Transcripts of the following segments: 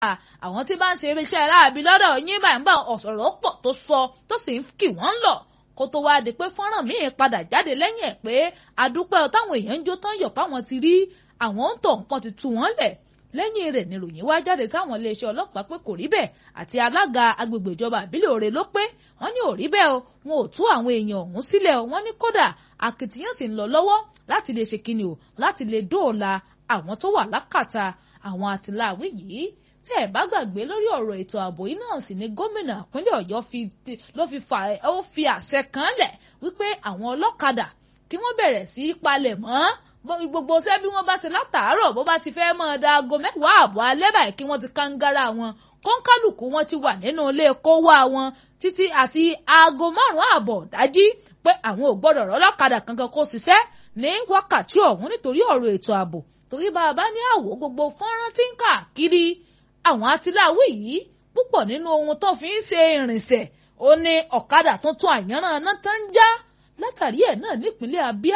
àwọn tí bá ń ṣe iṣẹ́ láàbí lọ́dọ̀ yín bá ń bá ọ̀sọ̀rọ̀ pọ̀ tó sọ tó sì ń kì wọ́n lọ kó tó wá di pé fọ́nrán míì padà jáde lẹ́yìn ẹ̀ pé àdúpẹ́ táwọn èèyàn ń jó tán yọ̀ páwọn ti rí àwọn ń tọ̀ nǹkan ti tú wọ́n lẹ̀ lẹ́yìn rẹ̀ níròyìn wá jáde táwọn iléeṣẹ́ ọlọ́pàá pé kò rí bẹ́ẹ̀ àti alága agbègbè ìjọba àbílẹ̀ òre ló pé wọ́n ní ò rí bẹ́ẹ̀ o wọn ò tú àwọn èèyàn ọ̀hún sílẹ̀ o wọ́n ní kódà akitiyan sì ń lọ lọ́wọ́ láti lè ṣe kíni o láti lè dóòlà àwọn tó wà lákàtà àwọn àtìláàwí yìí tí ẹ bá gbàgbé lórí ọ̀rọ̀ ètò ààbò yìí náà sì ni gómìnà ìpínlẹ̀ ọ̀yọ́ ló fi fà ó fi àṣẹ kan lẹ̀ wípé àwọn ọlọ́kadà kí wọ́n bẹ̀rẹ̀ sí í palẹ̀ mọ́ gbogbo ṣẹ́ bí wọ́n bá ṣe látàárọ̀ bó bá ti fẹ́ mọ́ ọ da aago mẹ́wàá àbọ̀ alẹ́ báyìí kí wọ́n ti kángára wọn kọ́ńkálùkù wọn ti wà nínú ilé kówá wọn títí àti aago márùn-ún àbọ̀ dájí pé àwọn ò gbọ́dọ̀ rọ́lọ́kadà kankan kó ṣiṣẹ́ ní wákàtí ọ̀hún nítorí ọ̀rọ̀ ètò ààbò torí bá a bá ní àwò gbogbo fọ́nrán tí ń káàkiri àwọn atiláwí yìí púpọ̀ nínú ohun tó fi ń ṣe ìrìnsẹ̀ ó ní ọ̀kadà tuntun àyànràn náà tán ń já látàrí ẹ̀ náà nípínlẹ̀ Abia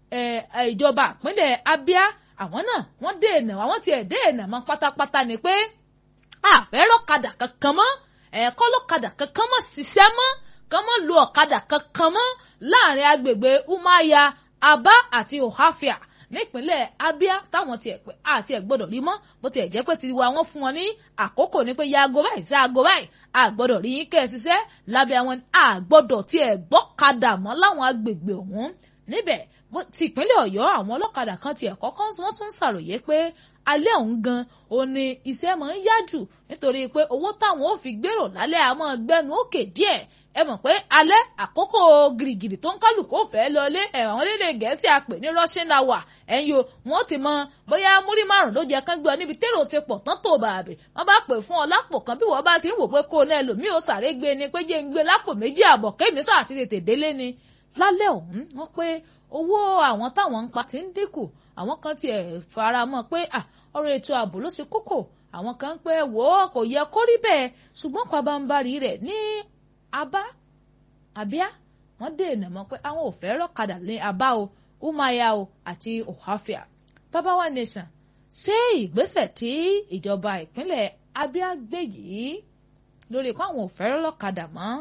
ìjọba ìpínlẹ̀ Abia àwọn náà wọ́n dènà àwọn tiẹ̀ dènà mọ́ pátápátá ni pé àfẹ́rọ́ ọ̀kadà kankan mọ́ ẹ̀ẹ́kọ́ lọ́kadà kankan mọ́ ṣiṣẹ́ mọ́ kán mọ́ lo ọ̀kadà kankan mọ́ láàrin agbègbè Umaya Aba àti Ohafia nípínlẹ̀ Abia táwọn tiẹ̀ pé àti ẹ̀ gbọ́dọ̀ rí mọ́ bó tiẹ̀ jẹ́ pé tiwa wọn fún wọn ní àkókò ní pé ya aago báyìí sí aago báyìí àgbọ́dọ̀ rí yín kẹ́ ẹ ṣiṣẹ́ lábẹ́ àwọn àgbọ́dọ̀ tiẹ̀ gbọ́kadà mọ́ láwọn agbègbè ọ̀hún níbẹ̀ ti ìpínlẹ̀ Ọ̀yọ́ àwọn ọlọ́kadà kan tiẹ̀ kọ́kọ́ wọ́n tún ṣàròyé pé alẹ́ ọ̀hún gan òun ni iṣẹ́ máa ń yá jù nítorí pé owó táwọn ò fi gbèrò lálẹ́ àmọ́ gbẹ́nu òkè díẹ̀ ẹ mọ̀ pé alẹ́ àkókò gìrìgìrì tó ń kálukú fẹ́ lọlé ẹ̀wọ̀n lédè gẹ̀ẹ́sì àpè ní russian hour ẹ̀yin o wọ́n ti mọ bóyá múrí márùn ló jẹ́ kán gbé ọ níbi tèrò ti pọ̀ tán tó bàbẹ̀ wọ́n bá pè fún ọ lápò kan bí wọ́n bá ti ń wò pé kó o náà lòmíì ó sàré gbé ni pé jẹ́ ń gbé lápò méjì àbọ̀ kémi sáà ti tètè délé ni lálẹ́ ọ̀hún wọ́n pé owó àwọn táwọn ń pa ti ń dínkù àwọn kan tiẹ̀ fara mọ́ pé ọ̀rọ̀ ètò ààbò ló ṣe kókó àwọn kan pé wò ó kò yẹ kó rí bẹ́ẹ̀ ṣùgbọ́n pabambarì rẹ̀ ní abá abíá wọ́n dènà mọ́ pé àwọn ò fẹ́ rọ́kadà ní abá o umaya o àti ohafia babawa nation ṣé ìgbésẹ̀ tí ìjọba ìpínlẹ̀ abíá gbé yìí lórí pé àwọn ò fẹ́ rọ́kadà mọ́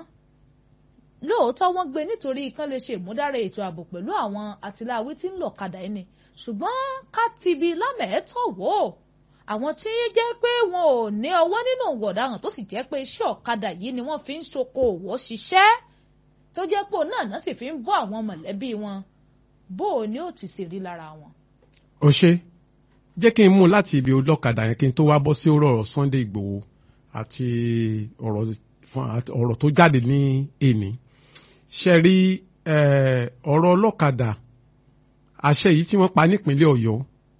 lóòótọ́ wọ́n gbé nítorí kán lè ṣe ìmúdára ètò ààbò pẹ̀lú àwọn àtìláwí tí ń lọ kadà ẹni ṣùgbọ́n ká ti bi lámẹ̀ẹ́tọ̀ wò ó àwọn tí jẹ́ pé wọn ò ní ọwọ́ nínú ọ̀daràn tó sì jẹ́ pé iṣẹ́ ọ̀kadà yìí ni wọ́n fi ń ṣokòwò ṣiṣẹ́ tó jẹ́ pé òun náà náà sì fi ń bọ́ àwọn mọ̀lẹ́bí wọn bó o ní ó ti sì rí lára wọn. ó ṣe jẹ́ kí n mú láti ibi olókàdá yẹn kí n tó wá bọ́ sí ọ̀rọ̀ Sunday Ìgbòho àti ọ̀rọ̀ tó jáde ní èní ṣe rí ọ̀rọ̀ ọlọ́kadà àṣẹ yìí tí wọ́n pa nípínlẹ̀ Ọ̀yọ́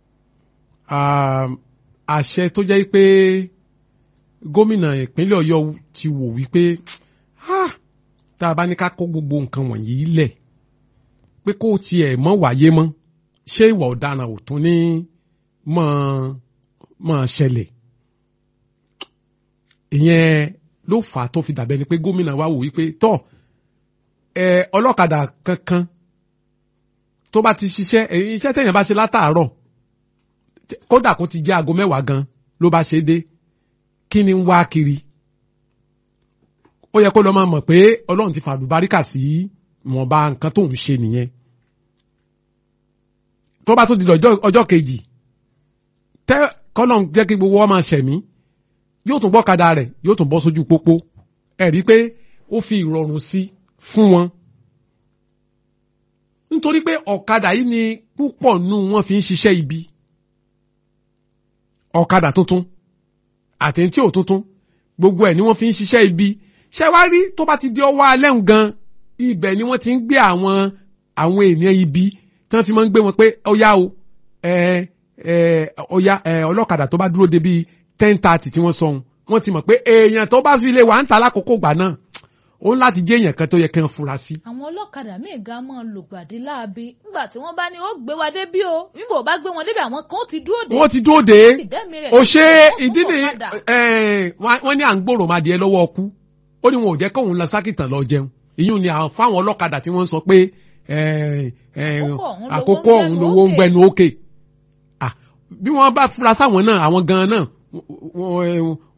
àṣẹ tó jẹ́ pé gómìnà ìpínlẹ̀ Ọ̀yọ́ ti wò wípé tá a bá ní ká kó gbogbo nǹkan wọ̀nyí lẹ̀ pé kó tiẹ̀ mọ́ wáyé mọ́ ṣé ìwà ọ̀daràn ò tún ní mọ́ mọ́ ṣẹlẹ̀ ìyẹn ló fà á tó fi dàbẹ́ ni pé gómìnà wa wò wípé tọ́ ẹ ọlọ́kadà kankan tó bá ti ṣiṣẹ́ iṣẹ́ tẹ̀yàn bá ṣe látàárọ̀ kódà kó ti jẹ́ aago mẹ́wàá gan ló bá ṣe dé kí ni ń wá kiri ó yẹ kó lọ máa mọ̀ pé ọlọ́run ti fàlùbáríkà sí wọ̀nba nǹkan tó ń ṣe nìyẹn tó bá tún di ọjọ́ kejì tẹ́ kọ́lọ́n jẹ́ kí gbogbo wọn máa ṣẹ̀mí yóò tún bọ́kadà rẹ̀ yóò tún bọ́ sójú pópó ẹ̀ rí i pé ó fi ìrọ̀rùn sí fún wọn nítorí pé ọ̀kadà yìí ni púpọ̀ nù wọn fi ń ṣiṣẹ́ ibi ọ̀kadà tuntun àtẹ̀ntì ò tuntun gbogbo ẹ̀ ni wọ́n fi ń ṣiṣẹ́ ibi ṣé wá rí tó bá ti di ọwọ́ alẹ́ ń gan ibẹ̀ ni wọ́n ti ń gbé àwọn àwọn ènìyàn ibi tí wọ́n fi máa ń gbé wọn pé ọ̀yá o ẹ ẹ ọ̀yá ẹ ọlọ́kadà tó bá dúró de bíi ten thirty tí wọ́n sọ ohun wọ́n ti mọ̀ pé èèyàn tó bá fi lè wà ń ta lákòókò gbà náà ó ń láti jẹ́ èèyàn kan tó yẹ kí wọ́n fura sí. àwọn ọlọ́kadà míì gan máa ń lògbàdì láabi nígbà tí wọ́n bá ní ó gbé wa débí o nígbà ó bá gbé wọn débi àwọn kan ó ti dúró dé. wọ́n ti dúró dé o ṣe wọ́n ìdí fún ni ọ̀kadà. wọ́n ní à ń gbòòrò máa di ẹ lọ́wọ́ ọkú ó ní wọn ò jẹ́ kóun lọ sákìtàn lọ jẹun ìyún ni àwọn fáwọn ọlọ́kadà tí wọ́n ń sọ pé eh, eh, Àkókò ọ̀hún lowó ń àkókò ọ̀hún gbẹnu lowó ń òkè. gbẹnu òkè Ah, bí wọ́n bá fura sáwọn náà àwọn gan-an náà wọ́n